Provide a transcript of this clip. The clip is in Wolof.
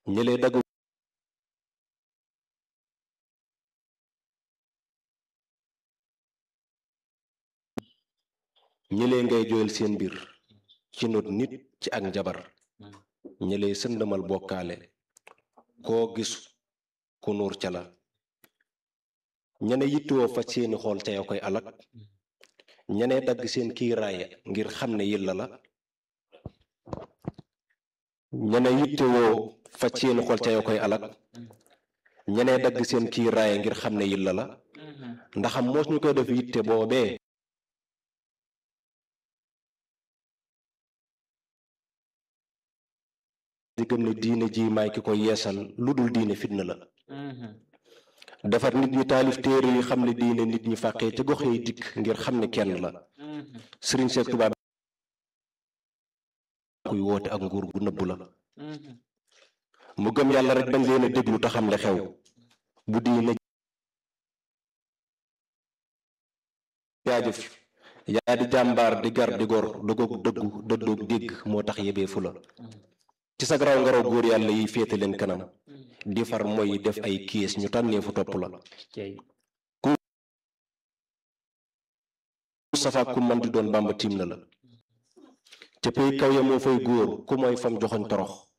ñëlee dagg ñëlee ngay jooyal seen mbir ci not nit ci ak njabar ñëlee sëndamal bokkaale koo gis ku nuur ca la ñene yittewoo faj seeni xool ca ya koy alak ñene dagg seen kiiraaya ngir xam ne yilla la ñene yittewoo faj seeni xool ca ya koy alak ñene dagg seen kiiraaya ngir xam ne yilla la ndaxam moos ñu koy def yitte boobee di gëm ne diine ji maay ki koy yeesal lu dul diine fitna la defar nit ñi taalif téere yi xam ne diine nit ñi fàqee ca gox yi dikk ngir xam ne kenn la sëriñ Seex Tuubaa kuy woote ak nguur gu nëbbu la mu gëm yàlla rek bañ leen a déglu te xam le xew bu diine jaajëf yaa di jàmbaar di gar di gor dogoog dëggu dëddoog dégg moo tax yebee fu la ci sa garaw ngaraw góor yàlla yi féete leen kanam di far mooy def ay kiis ñu tànnee fu topp la ku safaak ku man di doon bàmba tiim na la ca pay kaw ya moo fay góor ku mooy fam joxoñ torox